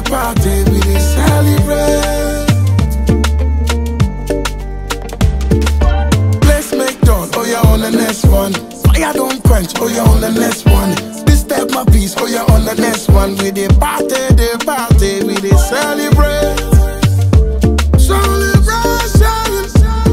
party, we dey celebrate. Place make done, oh yeah on the next one. Fire don't quench, oh yeah on the next one. This step my piece, oh yeah on the next one. We dey party, dey party, we dey celebrate. Celebration,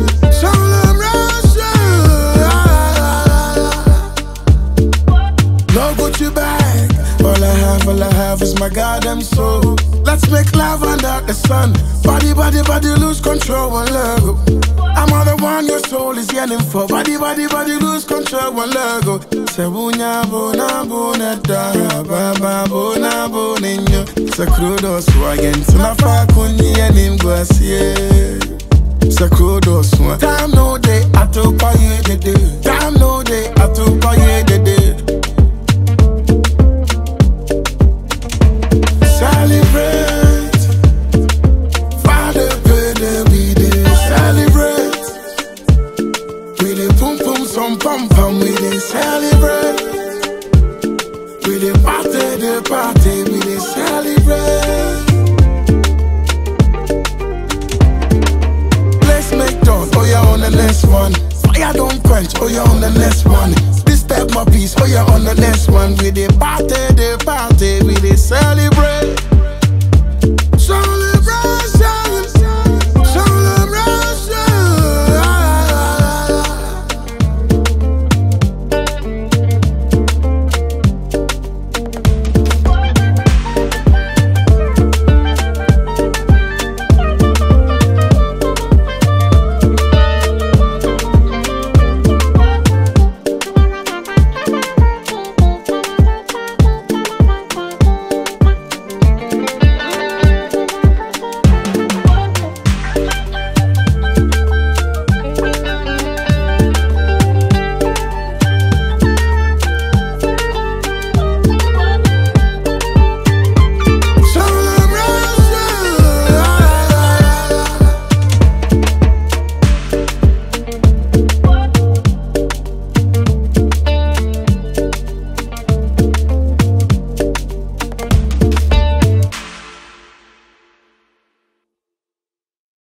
celebration. No Gucci bag, all I have, all I have is my goddamn soul. Let's make love under the sun. Body, body, body, lose control and let go. I'm all the one your soul is yearning for. Body, body, body, lose control and let go. Sebunya bona bona da, baba bona bona nyo. Sakrudo swagen, tunafa kunyi enim gwasye. Sakrudo swan. Time no day, atopa ye de de. Time no day, atopa ye de de. Celebrate, Father, baby, we dey celebrate. We dey pum pum some pum pum, we dey celebrate. We dey party, dey party, we dey celebrate. Let's make done, oh yeah on the next one. Fire don't quench, oh yeah on the next one. This step my piece, oh yeah on the next one. We dey party, dey party.